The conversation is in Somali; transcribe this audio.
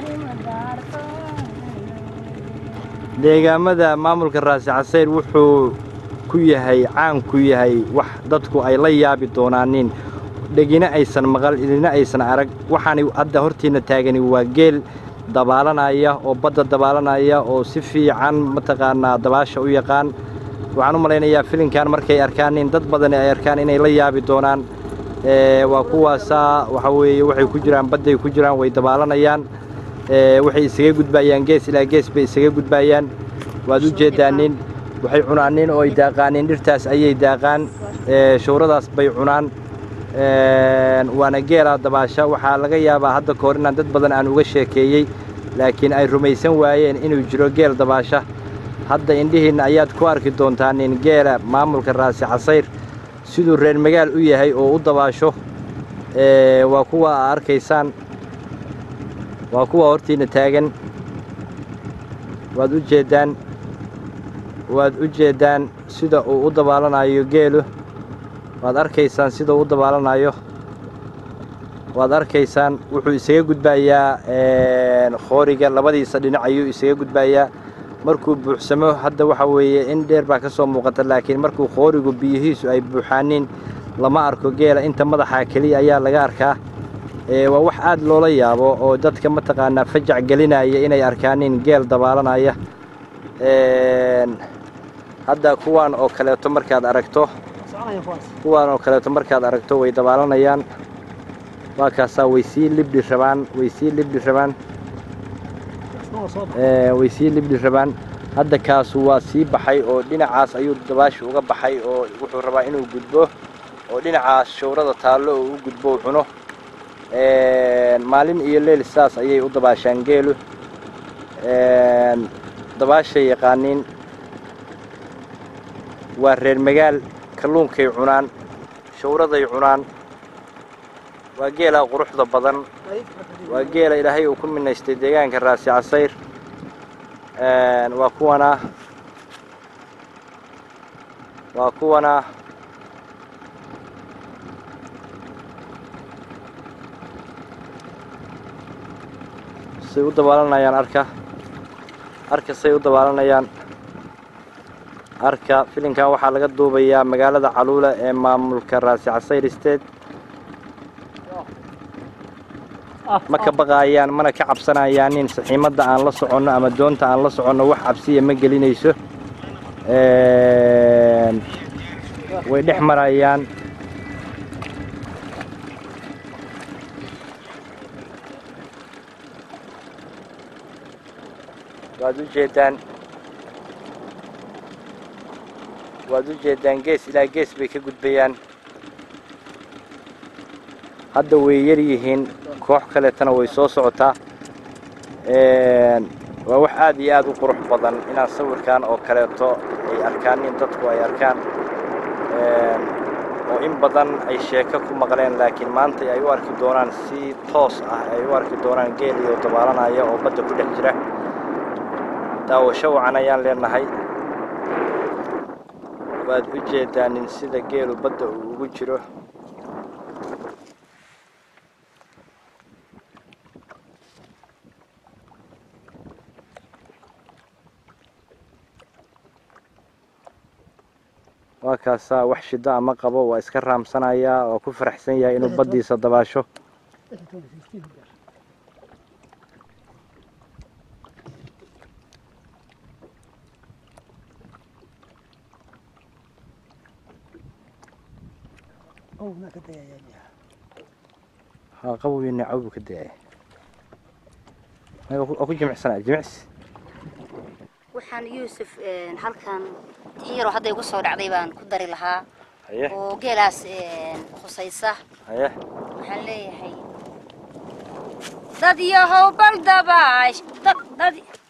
deegaamada maamulka raasi casayr wuxuu ku yahay caan ku yahay wax dadku ay la yaabi doonaanin dhegina aysan maqal idina aysan arag waxaani hadda hortiinna taagani waa geel dabaalanaya oo badda dabaalanaya oo si fiican mataqaanaa dabaasha u yaqaan waxaan u malaynayaa filinkan markay arkaanin dad badani ay arkaan inay la yaabi doonaan waa kuwaasaa waxa weeye waxay ku jiraan badday ku jiraan way dabaalanayaan waxay isaga gudbaayaan gees ilaa gees bay isaga gudbaayaan waad u jeeddaanin waxay cunaanin oo ay daaqaanin dhirtaas ayay daaqaan shawradaas bay cunaan waana geelaa dabaasha waxaa laga yaabaa hadda ka hor inaan dad badan aan uga sheekeeyey laakiin ay rumaysan waayeen inuu jiro geel dabaasha hadda indhihiinna ayaad ku arki doontaanin geela maamulka raasi casayr siduu reer magaal u yahay oo u dabaasho waa kuwa aa arkaysaan waa kuwa hortiinna taagan waad u jeeddaan waad u jeeddaan sida uu u dabaalanayo geelu waad arkaysaan sida uu u dabaalanayo waad arkaysaan wuxuu isaga gudbaayaa khooriga labadiisa dhinac ayuu isaga gudbaayaa markuu buuxsamo hadda waxa weeye in dheer baa ka soo muuqata laakiin markuu khoorigu biyihiisu ay buuxaanin lama arko geela inta madaxa keliya ayaa laga arkaa waa wax aad loola yaabo oo dadka mataqaanaa fajac gelinaya inay arkaanin geel dabaalanaya hadda kuwaan oo kaleeto markaad aragto kuwaan oo kaleeto markaad aragto way dabaalanayaan waa kaasaa way sii libdhi rabaan way sii libdhi rabaan way sii libdhi rabaan hadda kaasu waa sii baxay oo dhinacaas ayuu dabaashi uga baxay oo wuxuu rabaa inuu gudbo oo dhinacaas shawrada taallo oo u gudbo u cuno maalin iyo leyl saas ayay u dabaashaan geelu dabaashay yaqaaniin waa reer magaal kalluunkay cunaan shawraday cunaan waa geelaa quruxda badan waa geela ilaahay uu ku minaystay deegaanka raasi casayr waa kuwanaa waa kuwanaa say u dabaalanayaan arka arka say u dabaalanayaan arka filinkan waxaa laga duubayaa magaalada caluula ee maamulka raasi casayr state ma ka baqaayaan mana ka cabsanayaanin saxiimadda aan la soconno ama doonta aan la soconno wax cabsiya ma gelinayso way dhex marayaan waad u jeeddaan waad u jeeddaan gees ilaa gees bay ka gudbayaan hadda way yar yihiin koox kaleetana way soo socotaa waa wax aad iyo aad u qurux badan inaan sawirkan oo kaleeto ay arkaan in dadku ay arkaan oo in badan ay sheeko ku maqleen laakiin maanta ay u arki doonaan si toos ah ay u arki doonaan geeliyo dabaalanaya oo badda ku dhex jira daawasho wacan ayaan leenahay waad u jeedaanin sida geelu badda uu ugu jiro waa kaasaa wax shida ama qabo waa iska raamsanayaa oo ku faraxsan yahay inuu baddiisa dabaasho haa qabowina cawbu ka dayaya oo ku jimicsanaya jimicsi waxaan yuusuf halkan tixyaroo hadda igu soo dhacday baan ku dari lahaa haye oo geelaas khusaysa haye waxaan leeyahay dad yahow bal dabaash dad dad